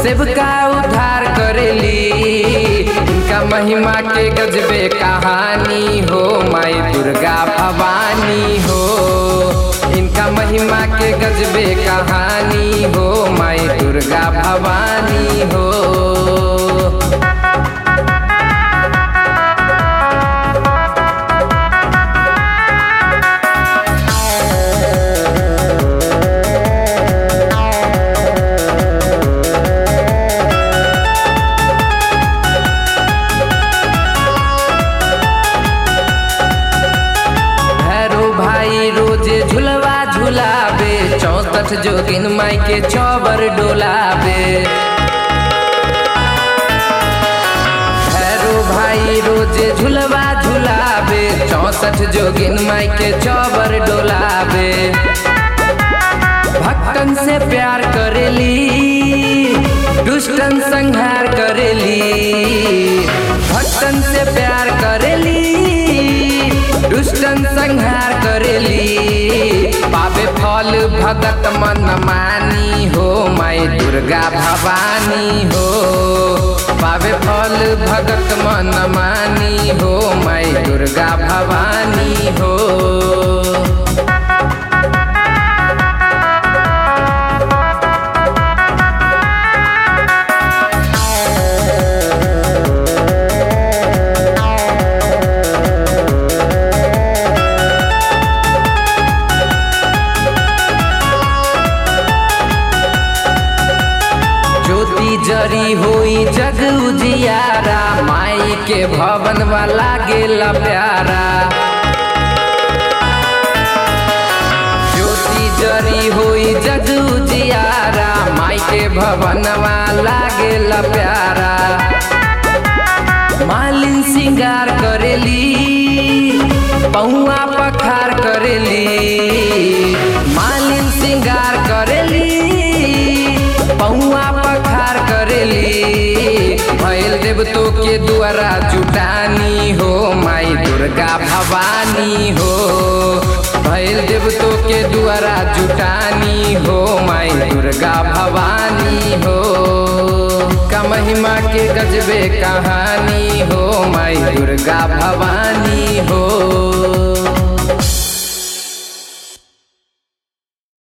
सेवका उद्धार करेली इनका महिमा के गजबे कहानी हो माई दुर्गा भवानी हो इनका महिमा के गजबे कहानी हो माई दुर्गा भवानी हो भैरो भाई रोजे झुलवा झुलावे चौसठ जोगिन माई के चौबर डोलावे भैरो भाई रोजे झुलवा झुलावे चौसठ जोगिन माई के चौबर डोलावे भक्तन से प्यार करेली दुष्टन संहार करेली भक्तन से प्यार करेली दुष्टन संहार करेली पावे फल भगत मन मानी हो माई दुर्गा भवानी हो पावे फल भगत मन मानी हो माई दुर्गा भवानी हो ज्योति जरी होई जग उजियारा माई के भवन वाला गेला प्यारा ज्योति जरी होई जग उजियारा माई के भवन वाला गेला प्यारा मालिन सिंगार करेली पहुआ पखार करेली मालिन सिंगार करेली पहुआ पखार करेली भैल देवतो के द्वारा जुटानी हो माई दुर्गा भवानी हो भैल देवतो के द्वारा जुटानी हो माई दुर्गा भवानी हो का महिमा के गजबे कहानी हो माई दुर्गा भवानी हो